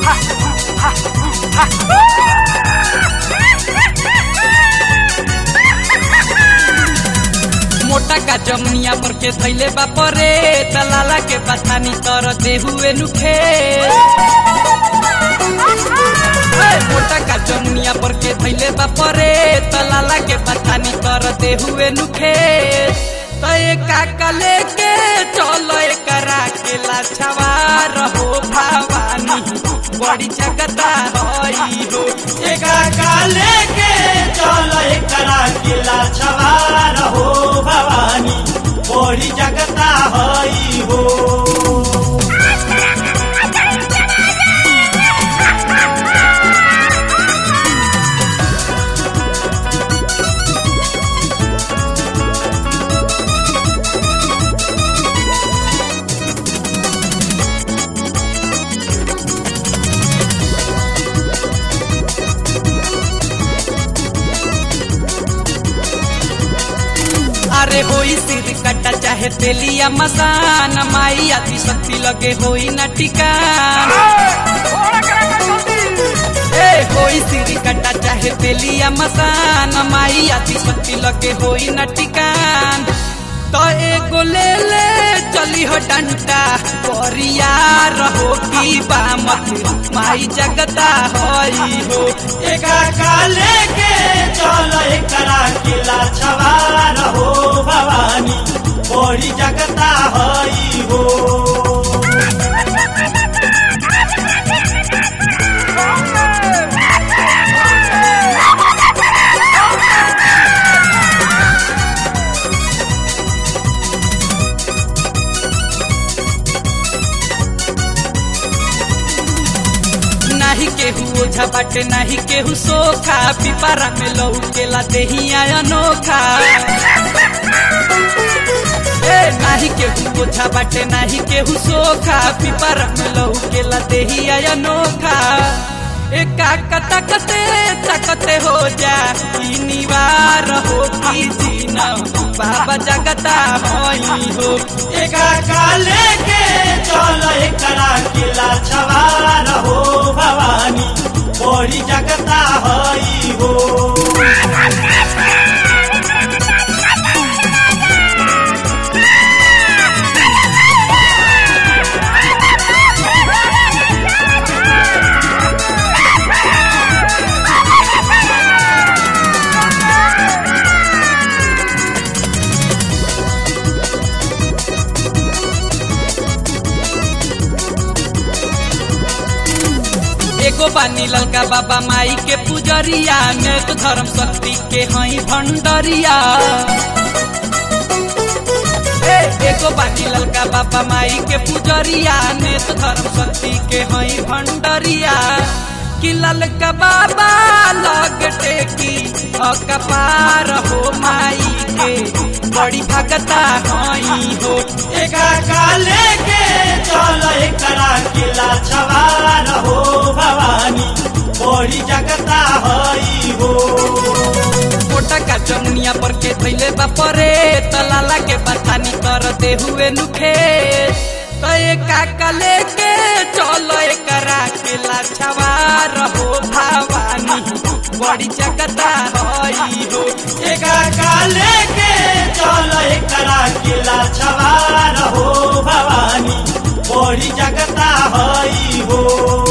मोटा का जमुनिया पर के थैले बापरे दलाला के बथानी तर देहुए नुखे मोटा का जमुनिया पर के थैले बापरे दलाला के बथानी तर देहुए नुखे तय काका लेके चलो करा के लाछवा रहो भवानी बड़ी जगता हई हो एका लेके चल एकरा किला छवार हो भवानी बड़ी जगता हई हो अरे होई सिर कट्टा चाहे तेलिया मसान माई आदि शक्ति लगे होई न टिकान ए होई सिर कट्टा चाहे तेलिया मसान माई आदि शक्ति लगे होई न टिकान तो एगो ले ले चली हो डंटा परिया रहो की बामत माई जगता होई हो एका लेके चल एकरा किला छवार हो भवानी बड़ी जगता हई हो नाही केहू ओझा बाटे नाही केहू सोखा पिपारा में लौकेला देहिया अनोखा ए नाही केहू ओझा बाटे नाही केहू सोखा पिपारा में लौकेला देहिया अनोखा ए काका तकते तकते हो जा ई निवार हो की जीना बाबा जगता होई हो एका लेके चल एकरा किला छवार हो भवानी बड़ी जगता हई हो एगो बानी ललका बाबा माई के पुजरिया में तो धर्म शक्ति के हई भंडरिया ए, एगो बानी ललका बाबा माई के पुजरिया में तो धर्म शक्ति के हई भंडरिया कि ललका बाबा लग टेकी अकपार हो माई के बड़ी भगता हई हो एका लेके चल एकरा किला छवार हो भवानी बड़ी जगता हई हो मोटा का जमुनिया पर के थैले बापरे तलाला के बथानी कर दे हुए नुखे तय काका लेके चलो करा के लाछवा रहो भवानी बड़ी जगता हई हो एका लेके चल एकरा किला छवार हो भवानी बड़ी जगता हई हो